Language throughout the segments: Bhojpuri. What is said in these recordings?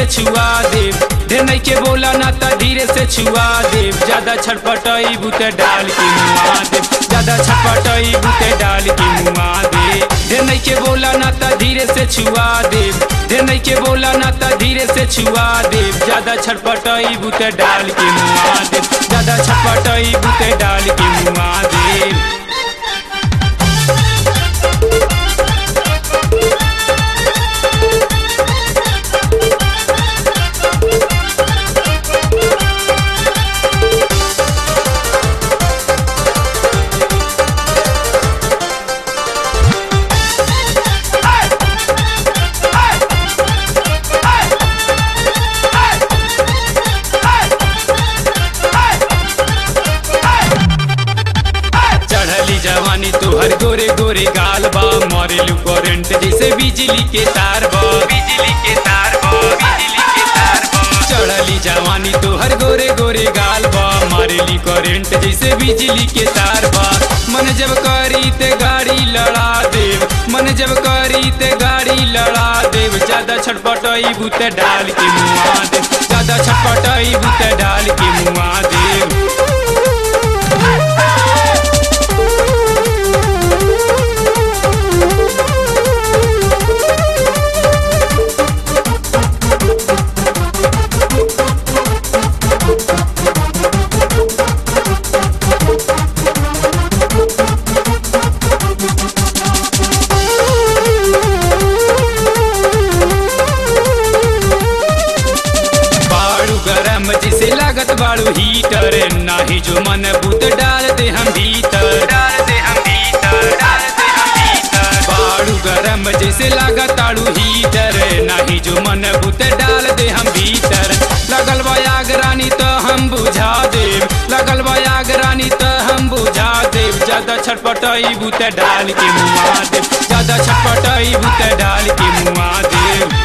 छुआ देव ढेर नहीं के बोला ना त धीरे से छुआ देव ज्यादा छटपटाई बुते डाल के मुआ देव ज्यादा छटपटाई बुते डाल के मुआ दे ढेर नहीं के बोला ना त धीरे से छुआ देव ढेर नहीं के बोला ना त धीरे से छुआ देव ज्यादा छटपटाई बुते डाल के मुआ देव ज्यादा छटपटाई बुते डाल के मुआ देव चढ़ली जवानी तोहर गोरे गोरे गाल बा मरेलू करंट जैसे बिजली के तार बा बिजली के तार बा बिजली के तार बा चढ़ली जवानी तोहर गोरे गोरे गाल बा मरेली करंट जैसे बिजली के तार बा मन जब करी ते गाड़ी लड़ा देव मन जब करी ते गाड़ी लड़ा देव ज्यादा छटपटाई बुते डाल के मुआ देव ज्यादा छटपटाई बुते डाल के मुआ देव बाड़ू गरम जिसे लागत बाड़ू हीटर नाही जो मन बुत डाल दे हम भीतर डाल दे हम भीतर डाल दे हम भीतर बाड़ू गरम जैसे लागत आड़ू हीटर नाही जो मन बुत डाल दे हम भीतर लगल बा आग रानी तो हम बुझा देव लगल बा आग रानी तो हम बुझा देव ज्यादा छटपटाई बुत डाल के मुआ देव ज्यादा छटपटाई बुत डाल के मुआ देव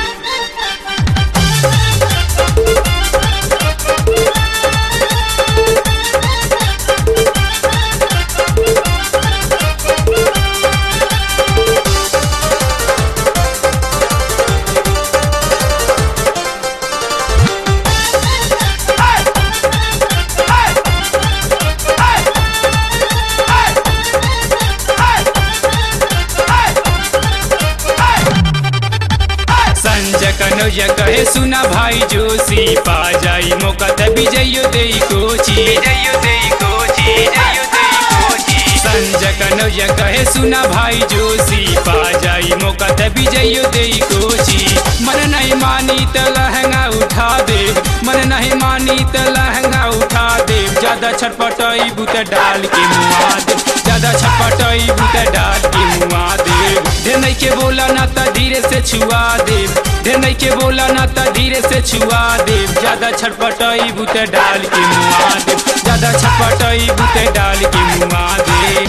संजय कन्हैया कहे सुना भाई जोशी पा जाई मौका त विजयो दे कोची विजयो दे कोची विजयो दे कोची संजय कन्हैया कहे सुना भाई जोशी पा जाई मौका त विजयो दे कोची मन नहीं मानी त लहंगा उठा दे मन नहीं मानी त लहंगा उठा दे ज्यादा छटपटाई बुत डाल के मुआ दे ज्यादा छटपटाई बुत डाल के मुआ दे ढेर नहीं के बोला ना त धीरे से छुआ देव ढेर नहीं के बोला ना त धीरे से छुआ देव ज्यादा छटपटाई बुते डाल के मुआ देव ज्यादा छटपटाई बुते डाल के मुआ देव